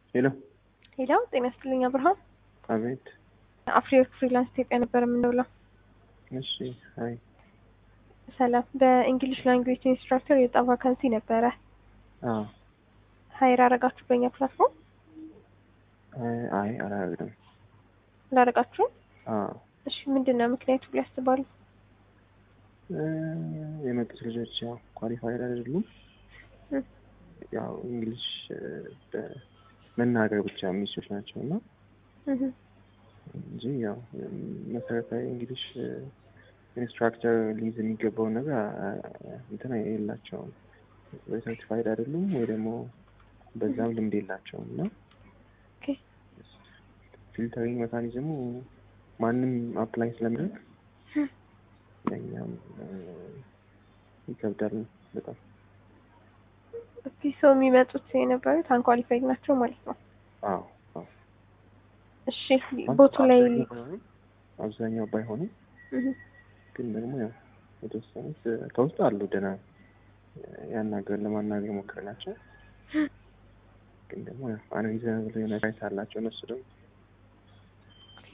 ሄሎ ሄሎ ጤና ይስጥልኝ አብርሃም። አቤት። አፍሪወርክ ፍሪላንስ ኢትዮጵያ ነበር የምንውለው። እሺ አይ ሰላም። በእንግሊሽ ላንጉዌጅ ኢንስትራክተር የወጣ ቫካንሲ ነበረ። አዎ ሀይር አረጋችሁ በእኛ ፕላትፎርም አይ አይ አላረግንም። ላረጋችሁ? አዎ እሺ ምንድን ነው ምክንያቱ ብሎ ያስባሉ? እ የመጡት ልጆች ያው ኳሊፋይድ አይደሉም። እ ያው እንግሊሽ እ በመናገር ብቻ የሚችሉ ናቸው እና እህ እንጂ ያው መሰረታዊ እንግሊሽ እ ኢንስትራክተር ሊይዝ የሚገባውን ነገር አ- አ- እንትን የላቸውም። ወይ ሰርቲፋይድ አይደሉም ወይ ደግሞ በዛም ልምድ የላቸውም እና ኦኬ ፊልተሪንግ ሜካኒዝሙ ማንም አፕላይ ስለሚያደርግ ለእኛም እ ይከብዳል በጣም። ኦኬ ሰው የሚመጡት የነበሩት አንኳሊፋይድ ናቸው ማለት ነው። አዎ አዎ እሺ ቦቱ ላይ አብዛኛው ባይሆንም- አብዛኛው ባይሆንም እህ ግን ደግሞ ያው የተወሰኑት እ ከውስጥ አሉ ደህና ያናገር ለማናገር ሞክር ናቸው። ግን ደግሞ ያው አንሪዘናብል የሆነ ራይት አላቸው እነሱ ደግሞ ኦኬ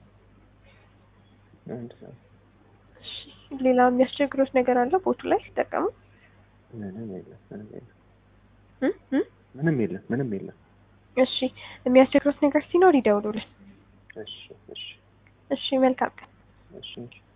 አንድ ሰው እሺ ሌላ የሚያስቸግሩት ነገር አለ ቦቱ ላይ ሲጠቀሙ? ምንም የለም ምንም የለም እ እ ምንም የለም ምንም የለም። እሺ የሚያስቸግሩት ነገር ሲኖር ይደውሉልን። እሺ እሺ እሺ መልካም ቀን። እሺ